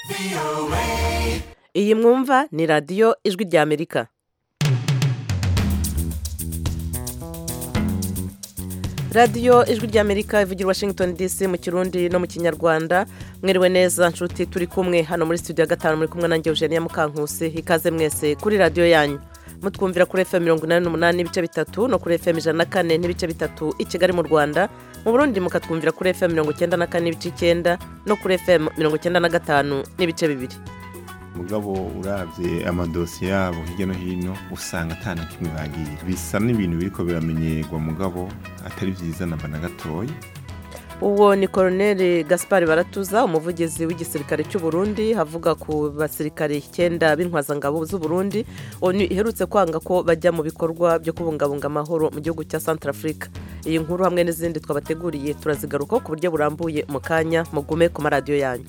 iyi mwumva ni radiyo ijwi ry'amerika radiyo ijwi ry'amerika ivugira washington dc mu kirundi no mu kinyarwanda mwiriwe neza nshuti turi kumwe hano muri studio ya gatanu muri kumwe nanjye eugenia mukankusi ikaze mwese kuri radiyo yanyu mutwumvira kuri fm mirongo inani n'umunani n'ibice bitatu no kuri fm ijana na kane n'ibice bitatu i kigali mu rwanda mu burundi mukatwumvira kuri fm mirongo icyenda na kane n'ibice icyenda no kuri fm mirongo icyenda na gatanu n'ibice bibiri mugabo urabye amadosiye yabo hirya no hino usanga atana kimwe bagiye bisa n'ibintu biriko biramenyerwa mugabo atari byiza namba na gatoya uwo ni koroneri gaspari baratuza umuvugizi w'igisirikare cy'u Burundi havuga ku basirikare icyenda b'intwazangabo z'u Burundi onu iherutse kwanga ko bajya mu bikorwa byo kubungabunga amahoro mu gihugu cya Centrafrica iyi nkuru hamwe n'izindi twabateguriye turazigarukaho ku buryo burambuye mu kanya mugume ku maradiyo yanyu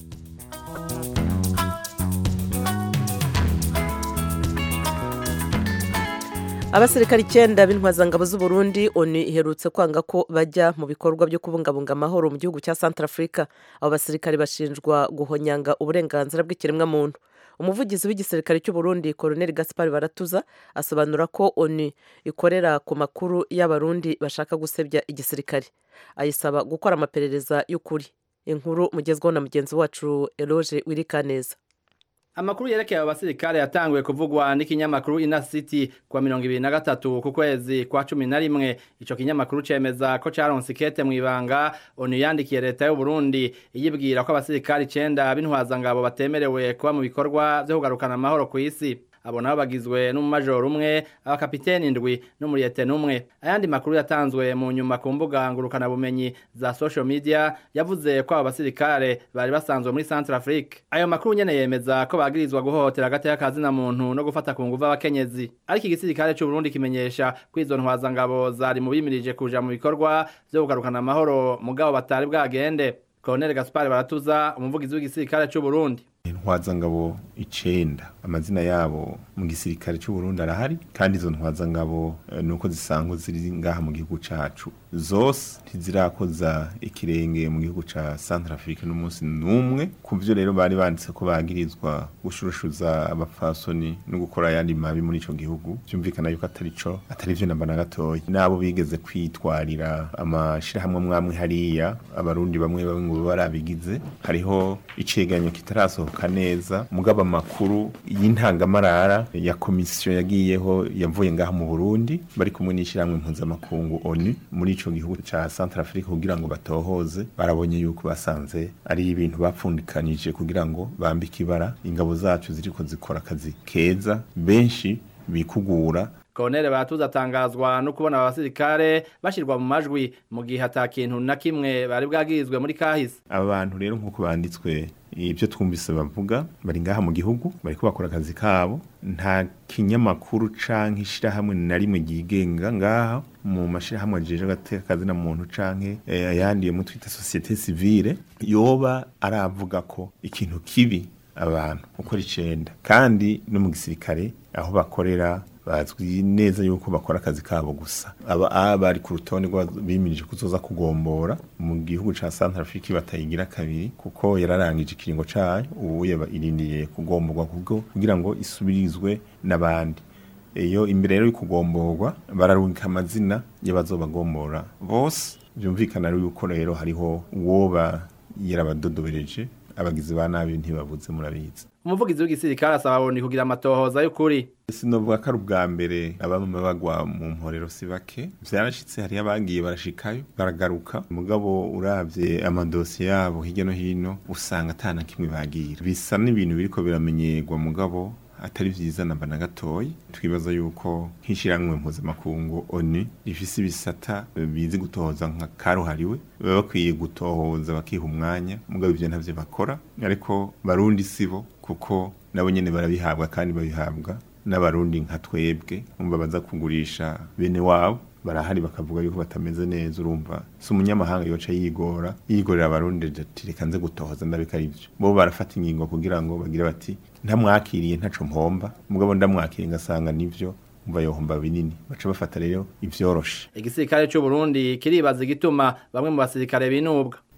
abasirikare icyenda b'intwazangabo z'u Burundi onu iherutse kwanga ko bajya mu bikorwa byo kubungabunga amahoro mu gihugu cya Centrafrica abo basirikare bashinjwa guhonyanga uburenganzira bw'ikiremwamuntu umuvugizi w'igisirikare cy'u Burundi koroneri gaspari baratuza asobanura ko onu ikorera ku makuru y'abarundi bashaka gusebya igisirikare ayisaba gukora amaperereza y'ukuri inkuru mugezweho na mugenzi wacu eroge wirikaneza amakuru yerekeye abo basirikare yatanguye kuvugwa n'ikinyamakuru ina city kuwa mirongo ibiri na gatatu ku kwezi kwa cumi na rimwe ico kinyamakuru cemeza ko caronse ikete mw'ibanga onu yandikiye leta y'u Burundi iyibwira ko abasirikare icenda b'intwazangabo batemerewe kuba mu bikorwa vyo kugarukana amahoro kw'isi abo nabo bagizwe n'umumajoro umwe abakapiteni indwi n'umuriyete n'umwe ayandi makuru yatanzwe mu nyuma ku mbuga ngurukanabumenyi za social media yavuze ko abo basirikare bari basanzwe muri Centrafrique ayo makuru nyene yemeza ko bagirizwa guhohotera agateka kazina muntu no gufata ku nguvu abakenyezi ariko igisirikare c'u Burundi kimenyesha ko izo ntwazangabo zari mu bimirije kuja mu bikorwa vyo kugarukana amahoro mugabo batari bwagende Colonel Gaspar Baratuza umuvugizi w'igisirikare c'u Burundi intwazangabo icenda amazina yabo mu gisirikare cy'u Burundi arahari kandi izo ntwazangabo uh, nuko zisanzwe ziri ngaha mu gihugu cacu zose ntizirakoza ikirenge mu gihugu ca Centrafrique n'umunsi n'umwe kuvyo rero bari banditse ko bagirizwa gushurushuza abapfasoni no gukora ayandi mabi muri ico gihugu byumvikana yuko atari co atari vyo namba na gatoya nabo bigeze kwitwarira amashirahamwe mwamwe hariya abarundi bamwe bamwe ngo barabigize hariho iceganyo kitarasohoka neza mugaba amakuru y'intangamarara ya komisiyo yagiyeho yavuye ngaha mu Burundi bari kumwe n'ishyirahamwe mpuzamakungu ONU muri ico gihugu ca Centrafrique kugira ngo batohoze barabonye yuko basanze ari ibintu bapfundikanije kugira ngo bambike ibara ingabo zacu ziriko zikora akazi keza benshi bikugura Colonel Batuza atangazwa no kubona abasirikare bashirwa mu majwi mu gihe ata kintu na kimwe bari bwagirizwe muri kahise aba bantu rero nk'uko banditswe ibyo twumvise bavuga bari ngaha mu gihugu bariko bakora akazi kabo nta kinyamakuru canke ishirahamwe na rimwe ryigenga ngaha mu mashirahamwe ajeje agateka kazi na muntu canke ayandi yo twita societe civile yoba aravuga ko ikintu kibi abantu uko icenda kandi no mu gisirikare aho bakorera bazwi neza yuko bakora akazi kabo gusa aba bari ku rutonde bimirije kuzoza kugombora mu gihugu ca Centrafrique batayigira kabiri kuko yararangije ikiringo cayo ubu irindiriye kugomborwa kubwo kugira ngo isubirizwe n'abandi iyo imbere rero y'ukugomborwa bararungika amazina y'abazobagombora bose byumvikana yuko rero hariho uwoba yarabadodobereje abagizi ba nabi ntibabuze murabizi umuvugizi w'igisirikare asaba Burundi kugira amatohoza y'ukuri sinovuga ko ari ubwa mbere abamama bagwa mu mporero si bake vyarashitse hariyo abagiye barashikayo baragaruka mugabo uravye amadosiye yabo hirya no hino usanga atana kimwe bagira bisa n'ibintu biriko biramenyerwa mugabo atari vyiza namba na gatoya twibaza yuko nk'ishiramwe mpuzamakungu ONU rifise ibisata bizi gutohoza nka karuhariwe baba bakwiye gutohoza bakiha umwanya mugabo ivyo ntavyo bakora ariko barundi sibo kuko nabo nyene barabihabwa kandi babihabwa n'abarundi nka twebwe umva baza kugurisha bene wabo barahari bakavuga yuko batameze neza urumva si umunyamahanga yoca yigora yigorera abarundi ati reka nze gutohoza ndabika arivyo bo barafata ingingo kugira ngo bagire bati ntamwakiriye ntaco mpomba mugabo ndamwakiriye ngasanga nivyo umva yohomba binini baca bafata rero ivyoroshe igisirikare cy'u Burundi kiribaza igituma bamwe mu basirikare binubwa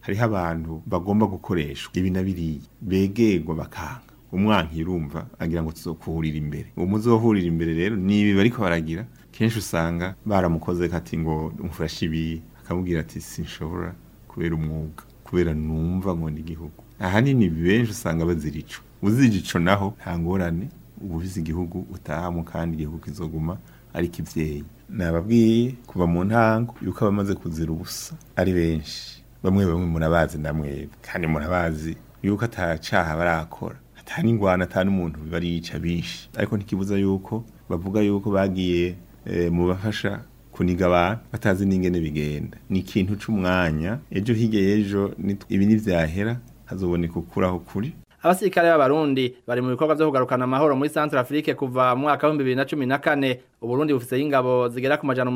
hariho abantu bagomba gukoreshwa ibi na biriya begerwa bakanga umwanki urumva agira ngo tuzokuhurira imbere uwo muzohurira imbere rero nibi bariko baragira kenshi usanga baramukoze kati ngo umufashe ibi akamubwira ati sinshobora kubera umwuga kubera numva ngo ni igihugu ahanini benshi usanga bazira ico uzira ico naho nta ngorane uba ubizi igihugu utahamo kandi igihugu kizoguma ari kivyeyi nababwiye kuva mu ntango yuko abamaze kuzira ubusa ari benshi bamwe bamwe murabazi namwe kandi murabazi yuko atacaha barakora ata n'ingwana ata n'umuntu bariyica bishi ariko ntikibuza yuko bavuga yuko bagiye e, mu bafasha kuniga abantu batazi n'ingene bigenda ni ikintu c'umwanya ejo hirya y'ejo ibi nivyahera hazoboneka ukuraho kuri abasirikare b'abarundi bari mu bikorwa vyo kugarukana amahoro muri Central Afrique kuva mu mwaka wa 2014 uburundi bufise ingabo zigera ku majana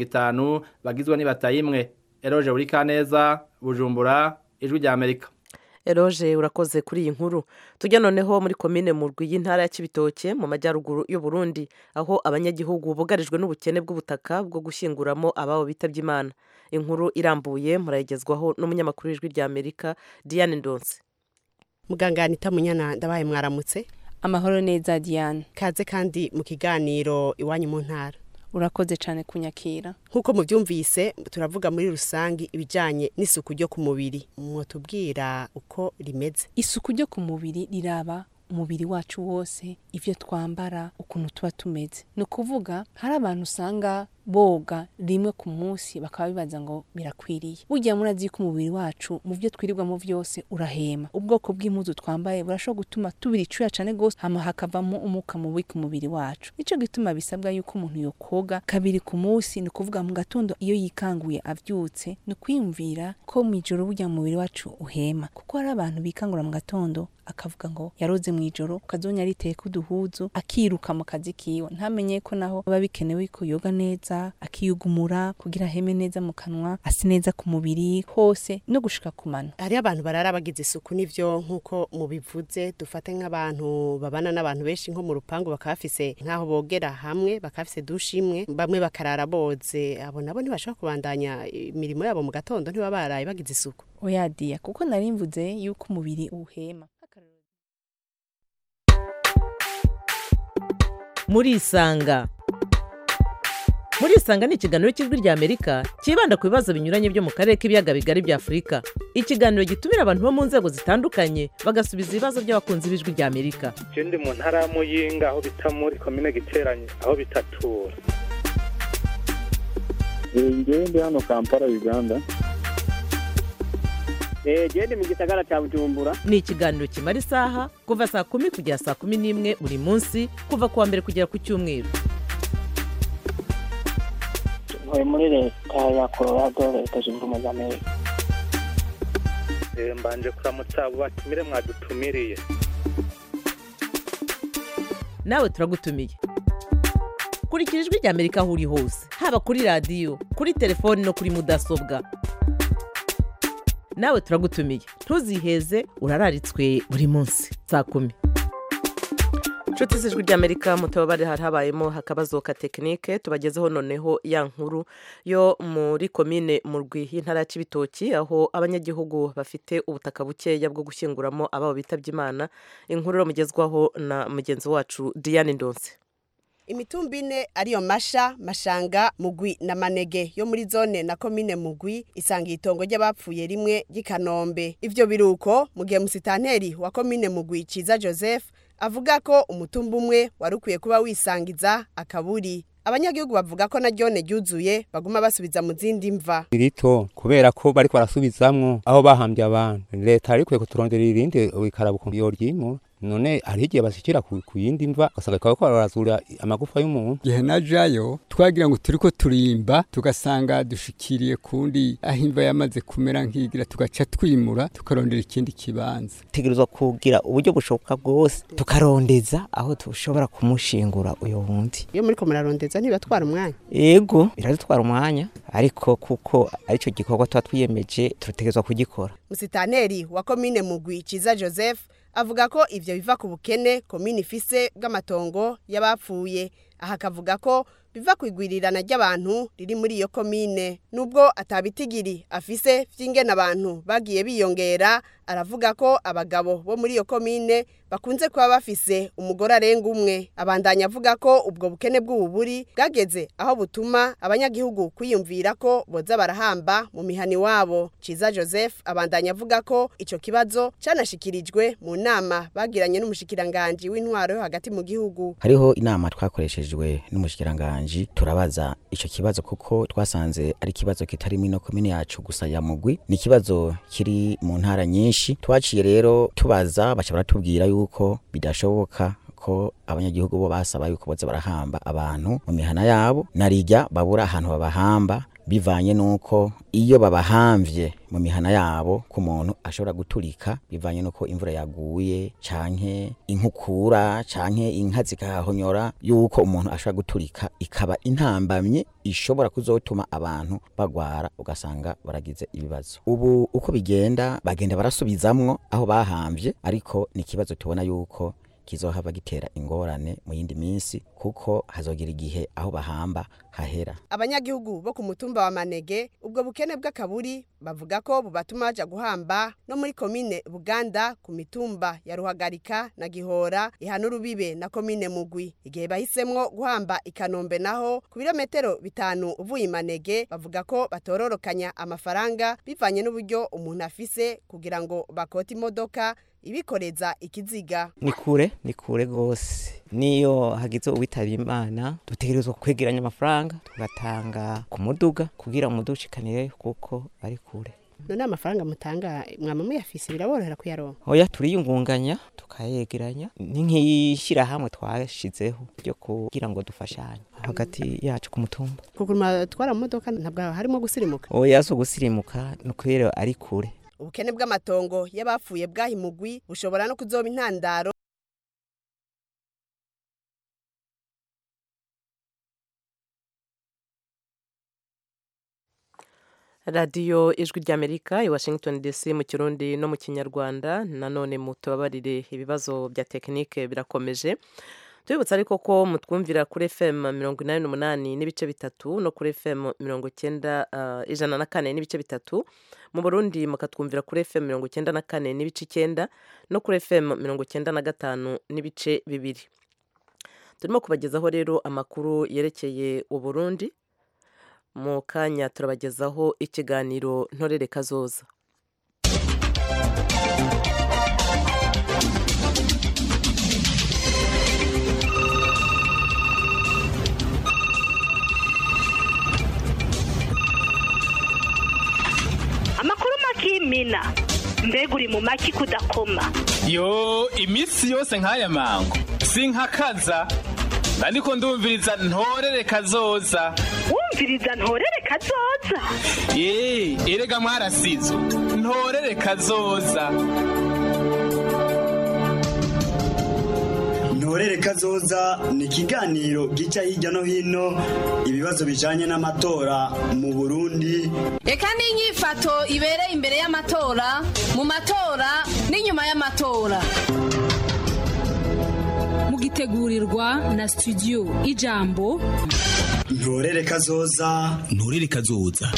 850 bagizwe n'ibatayimwe Eroje Urikaneza Bujumbura ijwi rya Amerika eroje urakoze kuri iyi nkuru tujya noneho muri komine mu rwi y'intara ya kibitoke mu majyaruguru y'u Burundi aho abanyagihugu bugarijwe n'ubukene bw'ubutaka bwo gushyinguramo ababo bitabye imana inkuru irambuye murayigezwaho n'umunyamakuru w'ijwi rya amerika diane ndonse muganga anita munyana ndabaye mwaramutse amahoro neza diane kaze kandi mu kiganiro iwanyu mu ntara urakoze cyane kunyakira nk'uko mubyumvise turavuga muri rusange ibijyanye n'isuku ryo ku mubiri mwotubwira uko rimeze isuku ryo ku mubiri riraba umubiri wacu wose ibyo twambara ukuntu tuba tumeze ni ukuvuga hari abantu usanga boga rimwe ku munsi bakaba bibaza ngo birakwiriye burya murazi ko umubiri wacu mu byo twirirwamo byose urahema ubwoko bw'impuzu twambaye burashobora gutuma tubira icyuya cyane rwose hama hakavamo umwuka mubi ku mubiri wacu nicyo gituma bisabwa yuko umuntu yokoga kabiri ku munsi ni ukuvuga mu gatondo iyo yikanguye abyutse ni ukwiyumvira ko mu ijoro burya mu mubiri wacu uhema kuko hari abantu bikangura mu gatondo akavuga ngo yaroze mu ijoro ukazonya ariteka uduhuzu akiruka mu kazi kiwe ntamenye ko naho biba bikenewe ko yoga neza akiyugumura kugira aheme neza mu kanwa ase neza ku mubiri hose no gushika ku mano hariho abantu barara bagize isuku n'ivyo nk'uko mubivuze dufate nk'abantu babana n'abantu benshi nko mu rupangu bakaba bafise nk'aho bogera hamwe bakaba bafise dushe imwe bamwe bakarara boze abo nabo ntibashobora kubandanya imirimo yabo mu gatondo ntibaba baraye bagize isuku oyadiya kuko nari mvuze yuko umubiri uhema murisanga murisanga ni ikiganiro cy'ijwi rya amerika cyibanda ku bibazo binyuranye byo mu karere k'ibiyaga bigari bya afurika ikiganiro gitumira abantu bo mu nzego zitandukanye bagasubiza ibibazo by'abakunzi b'ijwi rya amerika je ndi mu ntara ya muyinga aho bita muri komine giteranye aho bitatura ngewe ndi hano kampala uganda genda mu gisagara cya bujumbura ni ikiganiro kimara isaha kuva saa kumi kugera saa kumi n'imwe buri munsi kuva ku wa mbere kugera ku cyumweru ntuye muri leta ya colorado leta zunze ubumwe za amerika mbanje kuramutsa abo batumire mwadutumiriye nawe turagutumiye kurikira ijwi rya amerika aho uri hose haba kuri radiyo kuri telefoni no kuri mudasobwa nawe turagutumiye ntuziheze urararitswe buri munsi saa kumi inshuti z'ijwi ry'amerika mutababare hari habayemo akabazo ka tekinike tubagezeho noneho ya nkuru yo muri komine mu rwi y'intara ya kibitoki aho abanyagihugu bafite ubutaka bukeya bwo gushyinguramo ababo bitabye imana inkuru mugezwaho na mugenzi wacu diane ndonse imitumba ine ariyo masha mashanga mugwi na manege yo muri zone na komine mugwi isanga itongo ry'abapfuye rimwe ry'ikanombe ivyo biruko mu gihe musitanteri wa komine mugwi ciza joseph avuga ko umutumba umwe wari ukwiye kuba wisangiza akaburi abanyagihugu bavuga ko na ryone ryuzuye baguma basubiza mu zindi mva rito kubera ko bariko barasubizamwo aho bahambye abantu leta yari ikwiye kuturondera irindi ikarabuka yoryimura none hari igihe bashikira ku ku yindi mva ugasanga ko barazura amagufa y'umuntu igihe najayo twagira ngo turiko turimba tugasanga dushikiriye kundi aho imva yamaze kumera nk'igira tugaca twimura tukarondera ikindi kibanza tegerezwa kugira uburyo bushoboka bwose tukarondeza aho dushobora kumushingura uyo wundi iyo muriko murarondeza ntibatwara umwanya ego biradutwara umwanya ariko kuko arico gikorwa tuba twiyemeje turategerezwa kugikora musitanteri wa komine mugwi ciza joseph avuga ko ivyo biva ku bukene komine ifise bw'amatongo y'abapfuye aha akavuga ko biva ku igwirirana ry'abantu riri muri iyo komine nubwo atabitigiri afise vy'ingene abantu bagiye biyongera aravuga ko abagabo bo muri iyo komine bakunze kuba bafise umugore arenga umwe abandanya avuga ko ubwo bukene bw'ububuri bwageze aho butuma abanyagihugu kwiyumvira ko boza barahamba mu mihani wabo ciza joseph abandanya avuga ko ico kibazo canashikirijwe mu nama bagiranye n'umushikiranganji w'intwaro yo hagati mu gihugu hariho inama twakoreshejwe n'umushikiranganji turabaza ico kibazo kuko twasanze ari ikibazo kitari mino komine yacu gusa ya mugwi ni ikibazo kiri mu ntara nyinshi twaciye rero tubaza baca baratubwira yuko bidashoboka ko abanyagihugu bo basaba yuko boza barahamba abantu mu mihana yabo narijya babura ahantu babahamba bivanye nuko iyo babahamvye mu mihana yabo ku muntu ashobora guturika bivanye nuko imvura yaguye canke inkukura canke inka zikahonyora yuko umuntu ashobora guturika ikaba intambamye ishobora kuzotuma abantu bagwara ugasanga baragize ibibazo ubu uko bigenda bagenda barasubizamwo aho bahamvye ariko ni ikibazo tubona yuko kizohava gitera ingorane mu yindi minsi kuko hazogera igihe aho bahamba hahera abanyagihugu bo ku mutumba wa manege ubwo bukene bw'akaburi bavuga ko bubatuma baja guhamba no muri komine buganda ku mitumba ya ruhagarika na gihora ihana urubibe na komine mugwi igihe bahisemwo guhamba ikanombe naho ku birometero bitanu uvuye imanege bavuga ko batororokanya amafaranga bivanye n'uburyo umuntu afise kugira ngo bakote imodoka ibikoreza ikiziga ni kure ni kure rwose niyo hagize uwitaba imana dutegerezwa kwegeranya amafaranga tugatanga ku muduga kugira umuduga ushikanire kuko ari kure none amafaranga mutanga mwama muyafise biraborohera kuyaronka oya turiyungunganya tukayegeranya ni nk'ishyirahamwe twashizeho ryo kugira ngo dufashanye hagati yacu ku mutumba kuguma twara mu modoka ntabwo harimo gusirimuka oya si ugusirimuka ni ukubera ari kure ubukene bw'amatongo y'abapfuye bwahimugwi bushobora no kuzoba intandaro radiyo ijwi ry'amerika i washington dc mu kirundi no mu kinyarwanda nanone mutubabarire ibibazo bya tekinike birakomeje tubibutsa ariko ko mutwumvira kuri fm mirongo inani n'umunani n'ibice bitatu no kuri fm mirongo icyenda ijana na kane n'ibice bitatu mu burundi mukatwumvira kuri fm mirongo icyenda na kane n'ibice icyenda no kuri fm mirongo icyenda na gatanu n'ibice bibiri turimo kubagezaho rero amakuru yerekeye uburundi mu kanya turabagezaho ikiganiro ntorere kazoza amakuru makimina mbega uri mu maki kudakoma yo iminsi yose nk'aya mango sinkakaza ariko ndumviriza ntorere kazoza wumviriza ntorere kazoza eee erega mwarasizo ntorere kazoza ntorere kazoza ni ikiganiro gica hirya no hino ibibazo bijanye n'amatora mu burundi reka n'inyifato ibereye imbere y'amatora mu matora n'inyuma y'amatora mugitegurirwa na studio ijambo ntorere kazoza ntorere kazoza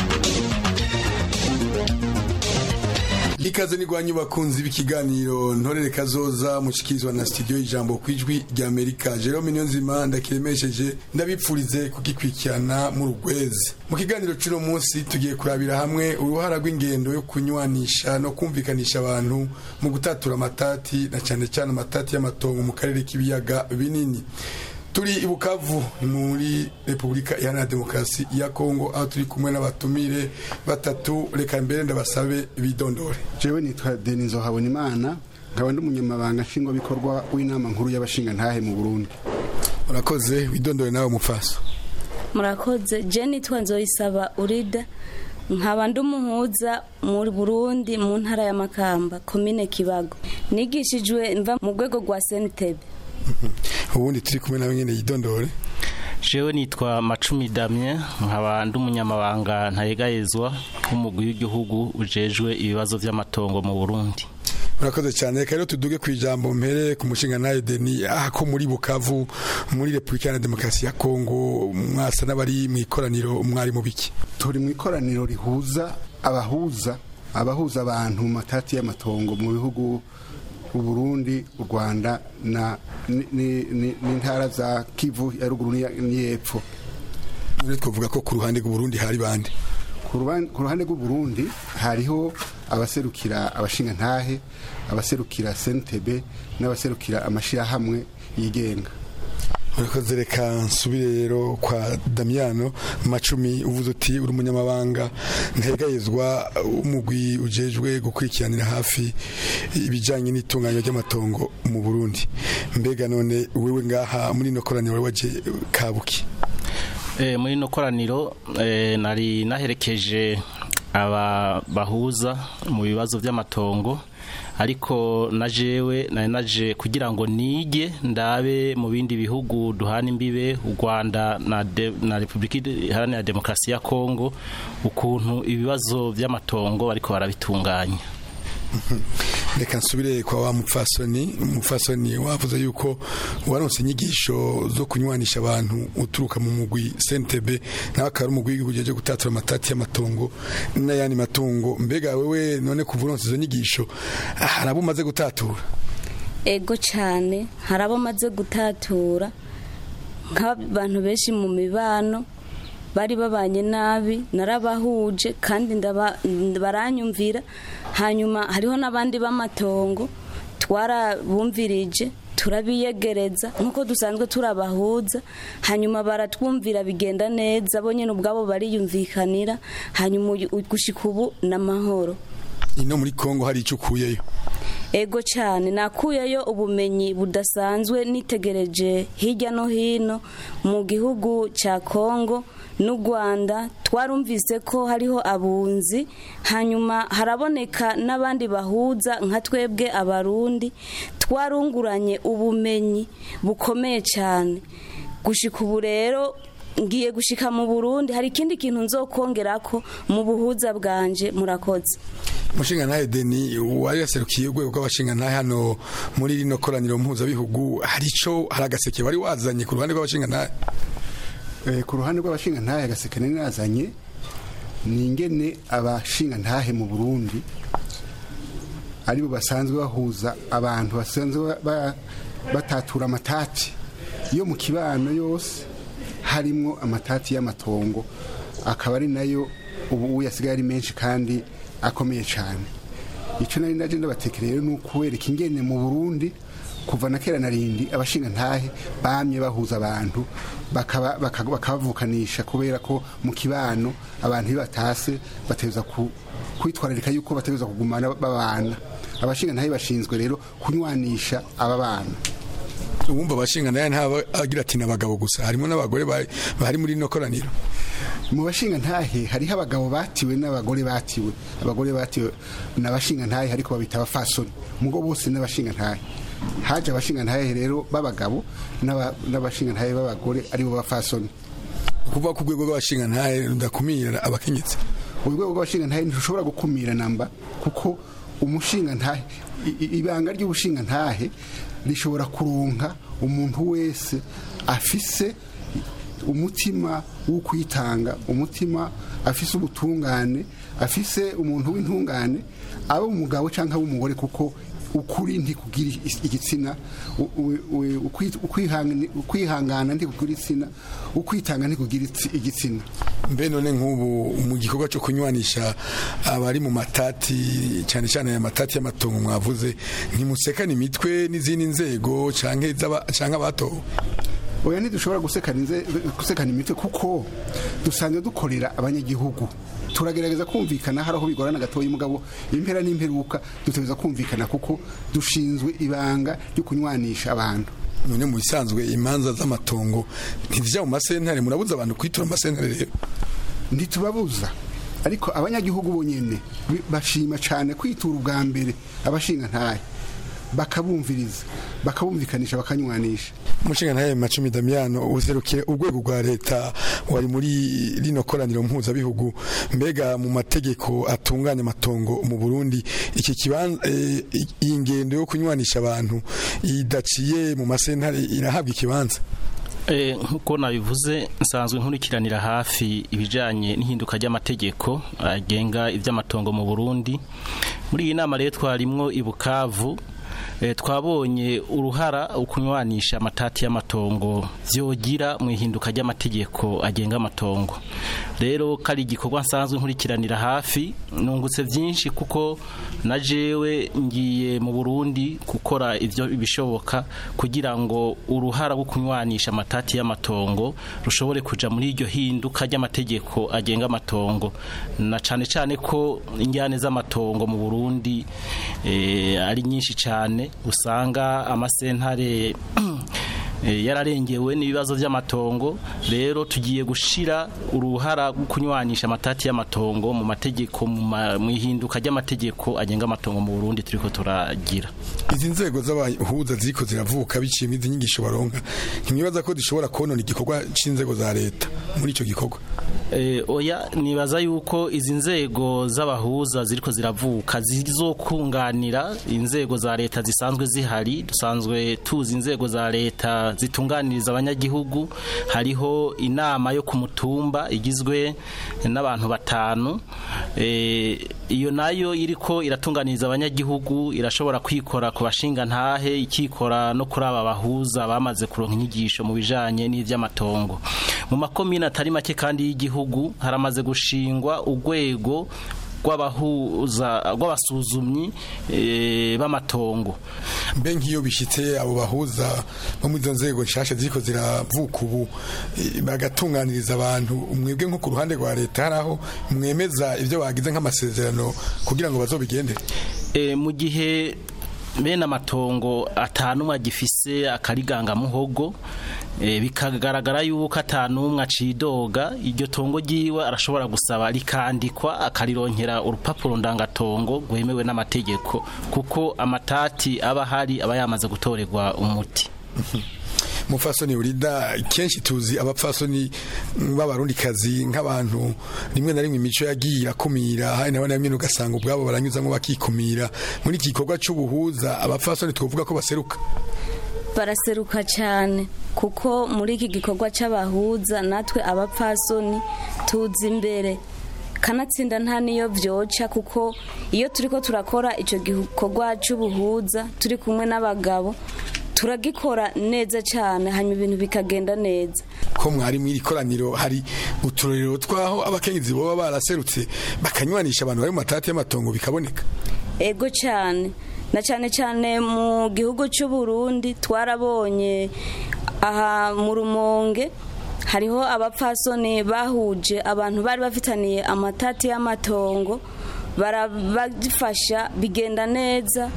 ikaze nigwanyu bakunzi b'ikiganiro ntorere kazoza mushikirizwa na studio ijambo kwijwi rya Amerika Jerome Niyonzima ndakiremesheje ndabipfurize kugikwikirana mu rugwezi mu kiganiro cy'uno munsi tugiye kurabira hamwe uruhara rw'ingendo yo kunywanisha no kumvikanisha abantu mu gutatura amatati na cyane cyane amatati y'amatongo mu karere k'ibiyaga binini turi i bukavu muri repubulika iharanira demokarasi ya kongo aho turi kumwe n'abatumire batatu reka mbere ndabasabe bidondore jewe nitwa denizo habonimana nkaba ndi umunyamabanga nshingwabikorwa w'inama nkuru y'abashingantahe mu burundi urakoze widondore nawe mufasa murakoze je nitwa nzoyisaba urida nkaba ndi umuhuza mu burundi mu ntara ya makamba komine kibago nigishijwe mva mu rwego rwa senitebe ubundi turi kumwe nawe nyine yidondore jewe nitwa macumi damye nkaba ndi umunyamabanga ntayegayezwa w'umugwi w'igihugu ujejwe ibibazo by'amatongo mu burundi murakoze cyane reka rero tuduge ku ijambo mpere ku mushinga nawe deni aha ko muri bukavu muri repubulika ya demokarasi ya kongo mwasa n'abari mu ikoraniro mwari mu biki turi mu ikoraniro rihuza abahuza abahuza abantu mu matati y'amatongo mu bihugu u Burundi u Rwanda na n'intara za Kivu ya ruguru n'iyepfo none twavuga ko ku ruhande rw'u Burundi hari bande ku ruhande rw'u Burundi hariho abaserukira abashinga ntahe abaserukira sentebe n'abaserukira amashyirahamwe yigenga urakoze reka nsubire rero kwa damiyano macumi uvuze uti uri umunyamabanga ntegayezwa umugwi ujejwe gukurikiranira hafi ibijyanye n'itunganywa ry'amatongo mu burundi mbega none wewe ngaha muri ino koraniro wari waje kabuki muri ino koraniro nari naherekeje aba bahuza mu bibazo by'amatongo ariko na jewe nari naje kugira ngo nige ndabe mu bindi bihugu duhana imbibe u Rwanda na, de, na Republika Iharanira Demokarasi ya Kongo ukuntu ibibazo by'amatongo bariko barabitunganya reka nsubire kwa wa mupfasoni umupfasoni wavuze yuko waronse inyigisho zo kunywanisha abantu uturuka mu mugwi sentebe nawe akaba ari umugwi w'igihugu cyo gutatura amatati y'amatongo n'ayandi matungo mbega wewe none kuva uronse izo nyigisho hari abo umaze gutatura ego cyane hari abo maze gutatura nk'abantu benshi mu mibano bari babanye nabi narabahuje kandi baranyumvira hanyuma hariho n'abandi b'amatongo twarabumvirije turabiyegereza nk'uko dusanzwe turabahuza hanyuma baratwumvira bigenda neza bo nyine ubwabo bariyumvikanira hanyuma gushyika ubu n'amahoro ino muri kongo hari icyo ukuyeyo ego cyane nakuyeyo ubumenyi budasanzwe nitegereje hirya no hino mu gihugu cya kongo n'u rwanda twarumvise ko hariho abunzi hanyuma haraboneka n'abandi bahuza nka twebwe abarundi twarunguranye ubumenyi bukomeye cyane gushyika ubu rero ngiye gushyika mu burundi hari ikindi kintu nzokongera ko mu buhuza bwanje murakoze umushinga ntahe deni wari yaserukiye urwego rw'abashinga ntahe hano muri rino koraniro mpuzabihugu hari icyo hari agaseke wari wazanye ku ruhande rw'abashinga ntahe ku ruhande rw'abashinga ntahe agaseke nari nazanye ni ingene abashinga ntahe mu burundi aribo basanzwe bahuza abantu basanzwe batatura amatati yo mu kibano yose harimo amatati y'amatongo akaba ari nayo ubu yasigaye ari menshi kandi akomeye cyane icyo nari ndaje ndabatekereye ni ukuwereka ingene mu burundi kuva na kera na rindi abashinga ntahe bamye bahuza abantu bakabavukanisha kubera ko mu kibano abantu iyo batase bateza kwitwararika yuko bateza kugumana babana abashinga ntahe bashinzwe rero kunywanisha aba bana uwumva abashinga nayo ntaba agira ati n'abagabo gusa harimo n'abagore bari muri ino koraniro mu bashinga ntahe hariho abagabo batiwe n'abagore batiwe abagore batiwe n'abashinga ntahe ariko babita abafasoni mugo bose n'abashinga ntahe haje abashinga ntahe rero b'abagabo n'abashinga ntahe b'abagore aribo bafasoni kuva ku rwego rw'abashinga ntahe rudakumira abakenyezi urwego rw'abashinga ntahe ntirushobora gukumira namba kuko umushinga ntahe ibanga ry'ubushinga ntahe rishobora kuronka umuntu wese afise umutima wo kwitanga umutima afise ubutungane afise umuntu w'intungane aba umugabo cyangwa ab'umugore kuko ukuri ntikugira igitsina ukwihangana ntikugira igitsina ukwitanga ntikugira igitsina mbe none nk'ubu mu gikorwa cyo kunywanisha abari mu matati cyane cyane aya matati y'amatongo mwavuze ntimusekane imitwe n'izindi nzego cyangwa abatowe oya ntidushobora gusekana imitwe kuko dusanzwe dukorera abanyagihugu turagerageza kumvikana hari aho bigorana gatoya umugabo impera n'imperuka dutegereza kumvikana kuko dushinzwe ibanga ryo kunywanisha abantu none mu bisanzwe imanza z'amatongo ntizijya mu masentare murabuza abantu kwitura amasentare rero ntitubabuza ariko abanyagihugu bonyine bashima cyane kwitura ubwa mbere abashinga ntahe bakabumviriza bakabumvikanisha bakanywanisha umushinga ntaye macumi damiyano userukire urwego rwa leta wari muri rino koraniro mpuzabihugu mbega mu mategeko atunganya amatongo mu burundi iki kibanza eh, iyi ngendo yo kunywanisha abantu idaciye mu masentare irahabwa ikibanza Eh, nkuko nabivuze nsanzwe nkurikiranira hafi ibijanye n'ihinduka ry'amategeko agenga iby'amatongo mu Burundi muri iyi nama rero twarimwo i Bukavu eh, twabonye uruhara ukunywanisha amatati y'amatongo vyogira mu ihinduka ry'amategeko agenga amatongo rero kari igikorwa nsanzwe nkurikiranira hafi nungutse byinshi kuko na jewe ngiye mu Burundi gukora ivyo bishoboka kugira ngo uruhara rwo kunywanisha amatati y'amatongo rushobore kuja muri iryo hinduka ry'amategeko agenga amatongo na cane cane ko injyane z'amatongo mu Burundi eh, ari nyinshi cane usanga amasentare eh, yararengewe n'ibibazo by'amatongo rero tugiye gushira uruhara rwo kunywanisha amatati y'amatongo mu mategeko mu ma- mu ihinduka ry'amategeko agenga amatongo mu Burundi turiko turagira izi nzego z'abahuza ziriko ziravuka biciye izi nyigisho baronka ntimwibaza ko zishobora konona igikorwa c'inzego za leta muri ico gikorwa Eh, oya nibaza yuko izi nzego z'abahuza ziriko ziravuka zizokunganira inzego za leta zisanzwe zihari dusanzwe tuzi inzego za leta zitunganiriza abanyagihugu hariho inama yo ku mutumba igizwe n'abantu batanu Eh, iyo nayo iriko iratunganiriza abanyagihugu irashobora kwikora ku bashinga ntahe ikikora no kuri aba bahuza bamaze kuronka inyigisho mu bijanye n'ivy'amatongo mu makomine atari make kandi y'igihugu haramaze gushingwa urwego rw'abahuza rw'abasuzumyi eh, b'amatongo mbe nk'iyo bishitse abo bahuza bo muri izo nzego nshasha ziriko ziravuka ubu eh, bagatunganiriza abantu mwebwe nko ku ruhande rwa leta hari aho mwemeza ibyo bagize nk'amasezerano kugira ngo bazobigendere e, mu gihe bene amatongo atanumwe agifise akariganga muhogo e, bikagaragara yuko atanumwe acidoga iryo tongo ryiwe arashobora gusaba rikandikwa akarironkera urupapuro ndangatongo rwemewe n'amategeko kuko amatati aba ahari aba yamaze gutorerwa umuti mufasoni urida kenshi tuzi abapfasoni b'abarundikazi nk'abantu rimwe na rimwe imico yagiye irakumira hari na bamwe ugasanga ubwabo baranyuzamo bakikumira muri iki gikorwa cy'ubuhuza abapfasoni twavuga ko baseruka baraseruka cyane kuko muri iki gikorwa cy'abahuza natwe abapfasoni tuzi imbere kanatsinda nta niyo byoca kuko iyo turi ko turakora icyo gikorwa cy'ubuhuza turi kumwe n'abagabo turagikora neza cyane hanyuma ibintu bikagenda neza ko mwari mw'iri koraniro hari uturorero twaho abakenyezi baba baraserutse bakanywanisha abantu bari mu matati y'amatongo bikaboneka ego cyane na cyane cyane mu gihugu cy'u Burundi twarabonye aha mu rumonge hariho abapfasoni bahuje abantu bari bafitaniye amatati y'amatongo barabafasha bigenda neza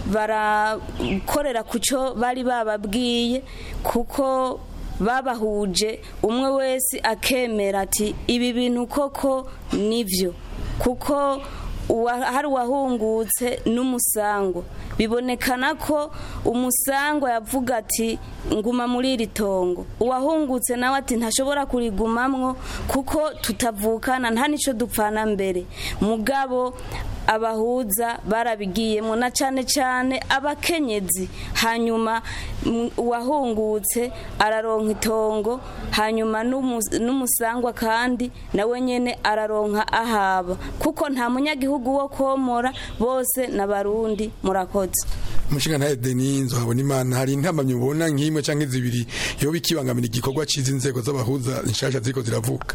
barakorera ku cyo bari bababwiye kuko babahuje umwe wese akemera ati ibi bintu koko nibyo kuko hari uwahungutse n'umusango bibonekana ko umusango yavuga ati nguma muri iri tongo uwahungutse nawe ati ntashobora kurigumamwo kuko tutavukana nta n'icyo dupfana mbere mugabo abahuza barabigiyemo na cyane cyane abakenyezi hanyuma uwahungutse araronka itongo hanyuma n'umusangwa kandi nawe nyine araronka ahaba kuko nta munyagihugu wo komora bose n'abarundi murakoze umushinga ntayo deni nzohabona imana hari intamamyi ubona nk'imwe cyangwa zibiri iyo bikibangamira igikorwa cy'izi nzego z'abahuza nshasha ziriko ziravuka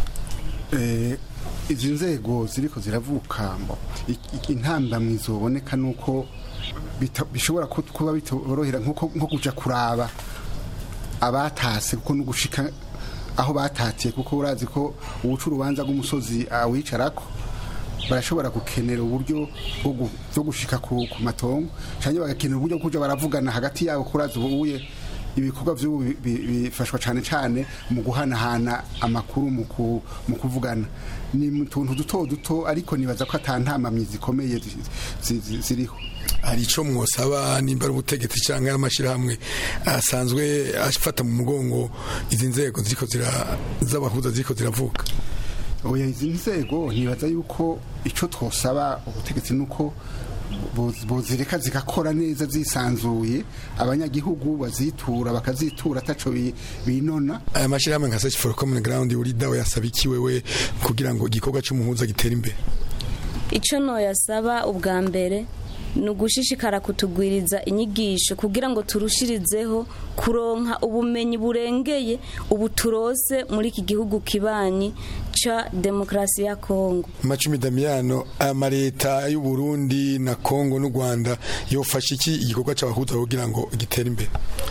izi nzego ziriko ziravuka intambamyi zoboneka nuko bishobora kuba bitorohera nko kuja kuraba abatase kuko no gushika aho batatiye kuko urazi ko ubuca urubanza rw'umusozi awicarako barashobora gukenera uburyo bwo gushika ku matongo cyangwa bagakenera uburyo bwo kuja baravugana hagati yabo kurazi ubuye ibikorwa by'ubu bi- bi- bifashwa cyane cyane mu guhanahana amakuru mu ku- mu kuvugana ni mu tuntu duto duto ariko nibaza ko atantamamyi zikomeye zi- zi- zi- ziriho hari icyo mwosaba nimba ari ubutegetsi cyangwa ari amashyirahamwe asanzwe afata mu mugongo izi nzego ziriko zira- z'abahuza ziriko ziravuka oya izi nzego nibaza yuko icyo twosaba ubutegetsi ni uko boz- bozireka zigakora neza zisanzuye abanyagihugu bazitura bakazitura ataco bi- binona aya mashyirahamwe nka search for common ground uri dawe yasaba iki wewe kugira ngo igikorwa cy'umuhuza gitere imbere icyo noyasaba ubwa mbere ni ugushishikara kutugwiriza inyigisho kugira ngo turushirizeho kuronka ubumenyi burengeye ubu turose muri iki gihugu kibanyi ca demokarasi ya kongo macumi damiyano aya mareta y'u Burundi na Kongo n'u Rwanda yofasha iki igikorwa cy'abahuza kugira ngo gitere imbere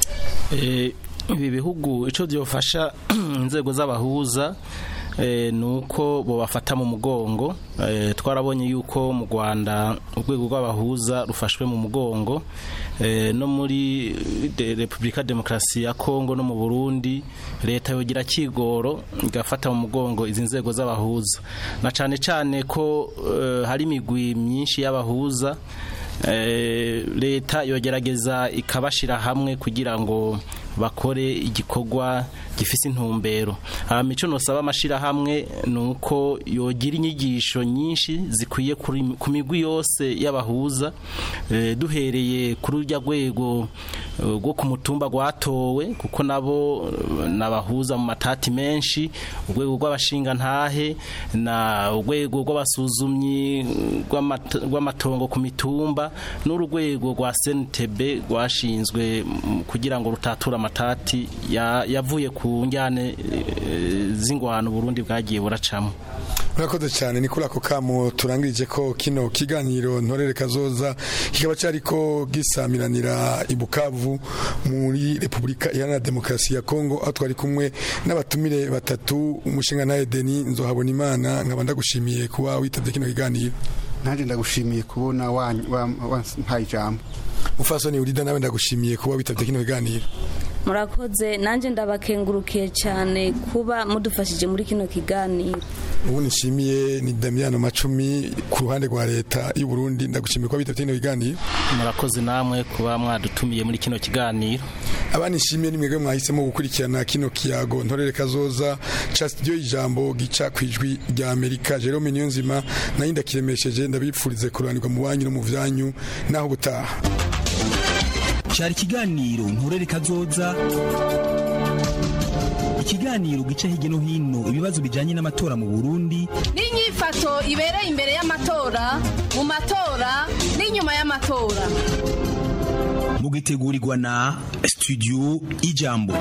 Eh, ibi bihugu icyo byofasha inzego z'abahuza eh, ni uko bobafata mu mugongo Eh, twarabonye yuko mu rwanda urwego rw'abahuza rufashwe mu mugongo Eh, no muri de- repubulika demokarasi ya kongo no mu burundi leta yogira kigoro igafata mu mugongo izi nzego z'abahuza na cyane cyane ko eh, hari imigwi myinshi y'abahuza Eh, leta yogerageza ikabashira hamwe kugira ngo bakore igikorwa gifise intumbero hama ico nosaba amashirahamwe ni uko yogira inyigisho nyinshi zikwiye kuri- ku migwi yose y'abahuza eh, duhereye kuri urya rwego eh, rwo ku mutumba rwatowe kuko nabo eh, n'abahuza mu matati menshi urwego rw'abashingantahe na urwego rw'abasuzumyi rw'amata- rw'amatongo ku mitumba n'urwego rwa SNTB rwashinzwe mm, kugira ngo rutature amatati ya- yavuye ku njyane eh, z'ingwano Burundi bwagiye buracamo urakoze cyane ni kuri ako kamo turangirije ko kino kiganiro ntorere kazoza kikaba cyariko gisamiranira i Bukavu muri Repubulika Iharanira Demokarasi ya Kongo aho twari kumwe n'abatumire batatu umushinga nawe Deni nzohabona imana nkaba ndagushimiye kuba witabye kino kiganiro nanjye ndagushimiye kubona wampaye ijambo mufasoni urida nawe ndagushimiye kuba witabye kino kiganiro murakoze nanjye ndabakengurukiye cyane kuba mudufashije muri kino kiganiro ubu nishimiye ni Damiano Macumi ku ruhande rwa leta y'u Burundi ndagushimiye kuba witabye kino kiganiro murakoze namwe kuba mwadutumiye muri kino kiganiro abanishimiye ni mwebwe mwahisemo gukurikirana kino kiyago ntorere kazoza ca studio ijambo gica kwijwi rya Amerika Jerome Niyonzima nayo ndakiremesheje ndabipfurize kuranirwa mu banyu no mu vyanyu naho gutaha cyari ikiganiro nturere kazoza ikiganiro gica hirya no hino ibibazo bijyanye n'amatora mu burundi n'inyifato ibereye imbere y'amatora mu matora n'inyuma y'amatora mugitegurirwa na studio ijambo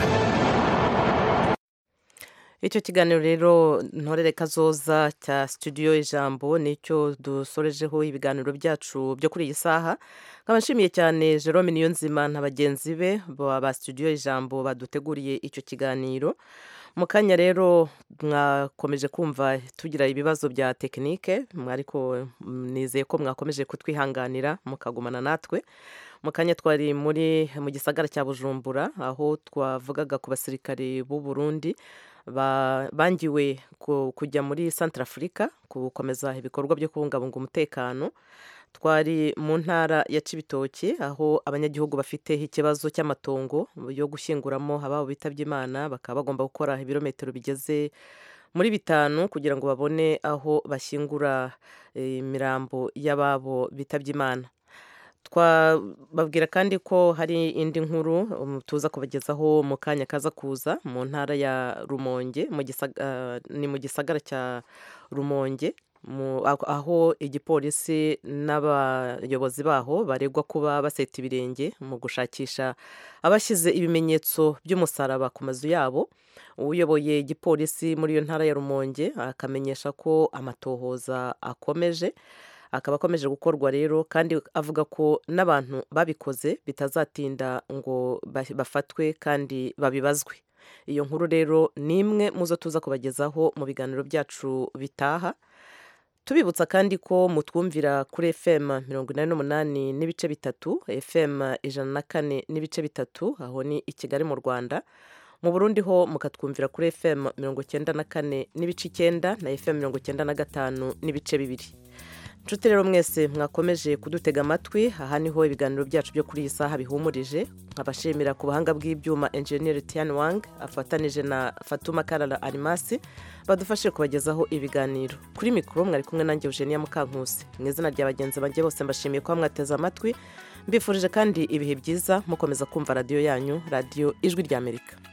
icyo kiganiro rero ntorere kazoza cya studio ijambo nicyo dusorejeho ibiganiro byacu byo kuri iyi saha nkaba nshimiye cyane jerome niyonzima na bagenzi be ba studio ijambo baduteguriye icyo kiganiro mu kanya rero mwakomeje kumva tugira ibibazo bya tekinike ariko nizeye ko mwakomeje kutwihanganira mukagumana natwe mu kanya twari muri mu gisagara cya bujumbura aho twavugaga ku basirikare b'u Burundi bangiwe kujya muri santara afurika gukomeza ibikorwa byo kubungabunga umutekano twari mu ntara ya cibitoki aho abanyagihugu bafite ikibazo cy'amatongo yo gushyinguramo ababo bitabye imana bakaba bagomba gukora ibirometero bigeze muri bitanu kugira ngo babone aho bashyingura imirambo y'ababo bitabye imana twababwira kandi ko hari indi nkuru tuza kubagezaho mu kanya kaza kuza mu ntara ya rumonge ni mu gisagara cya rumonge aho igipolisi n'abayobozi baho baregwa kuba baseta ibirenge mu gushakisha abashyize ibimenyetso by'umusaraba ku mazu yabo uyoboye igipolisi muri iyo ntara ya rumonge akamenyesha ko amatohoza akomeje akaba akomeje gukorwa rero kandi avuga ko n'abantu babikoze bitazatinda ngo bafatwe kandi babibazwe iyo nkuru rero ni imwe mu zo tuza kubagezaho mu biganiro byacu bitaha tubibutsa kandi ko mutwumvira kuri fm mirongo inani n'umunani n'ibice bitatu fm ijana na kane n'ibice bitatu aho ni i kigali mu rwanda mu burundi ho mukatwumvira kuri fm mirongo icyenda na kane n'ibice icyenda na fm mirongo icyenda na gatanu n'ibice bibiri nshuti rero mwese mwakomeje kudutega amatwi aha niho ibiganiro byacu byo kuri iyi saha bihumurije nkabashimira ku buhanga bw'ibyuma enjeniyeri tiyani wang afatanije na fatuma karara arimasi badufashe kubagezaho ibiganiro kuri mikoro mwari kumwe nanjye eugenia mukankusi mu izina rya bagenzi banjye bose mbashimiye kuba mwateze amatwi mbifurije kandi ibihe byiza mukomeza kumva radiyo yanyu radiyo ijwi ry'amerika